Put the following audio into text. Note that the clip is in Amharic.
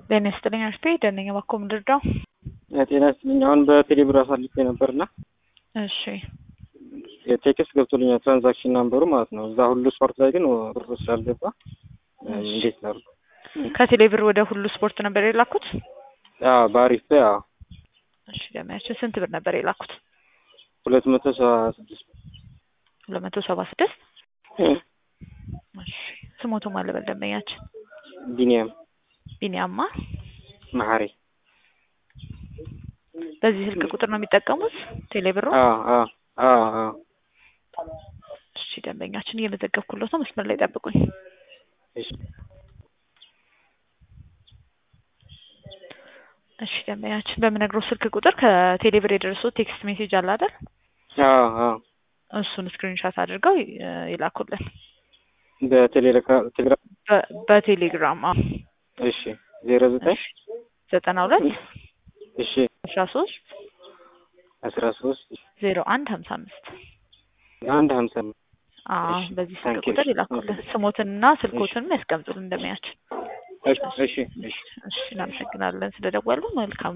ጤና ይስጥልኝ አሽቴ ደነኛ ባኮ ምድርዳው ጤና ይስጥልኝ። አሁን በቴሌብር አሳልፌ ነበርና እሺ የቴክስት ገብቶልኛል ትራንዛክሽን ናምበሩ ማለት ነው። እዛ ሁሉ ስፖርት ላይ ግን ብሩ ስላልገባ እንዴት ነው? ከቴሌ ብር ወደ ሁሉ ስፖርት ነበር የላኩት? አዎ በአሪፍ ላይ አዎ እሺ ደመያችን ስንት ብር ነበር የላኩት? ሁለት መቶ ሰባ ስድስት ሁለት መቶ ሰባ ስድስት እሺ ስሞቱ ማለበል ደንበኛችን ቢኒያም ቢኒያማ መሀሪ በዚህ ስልክ ቁጥር ነው የሚጠቀሙት ቴሌ ብሩ? አዎ አዎ አዎ አዎ እሺ ደንበኛችን እየመዘገብኩለት ነው። መስመር ላይ ጠብቁኝ። እሺ እሺ ደንበኛችን በምነግረው ስልክ ቁጥር ከቴሌ ብር የደረሰው ቴክስት ሜሴጅ አለ አይደል? አዎ አዎ እሱን ስክሪንሻት አድርገው ይ- ይላኩልን በቴሌግራም በ- በቴሌግራም አዎ። እሺ ዜሮ ዘጠኝ እሺ ዘጠና ሁለት እሺ አስራ ሶስት አስራ ሶስት ዜሮ አንድ ሀምሳ አምስት አንድ ሀምሳ አዎ እሺ፣ በዚህ ስልክ ታንኪዩ። ቁጥር ይላኩልን። ስሞትንና ስልኮትንም ያስቀምጡልን እንደሚያችን። እሺ እሺ እሺ እሺ እናመሰግናለን ስለደወሉ። መልካም